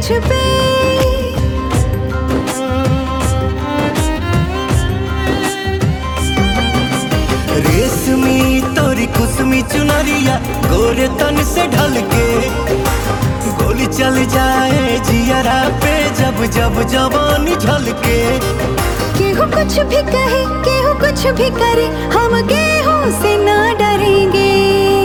मुझ पे रेशमी तोरी कुसमी चुनरिया गोरे तन से ढल के गोली चल जाए जियरा पे जब जब जवानी झलके केहू कुछ भी कहे केहू कुछ भी करे हम गेहूं से ना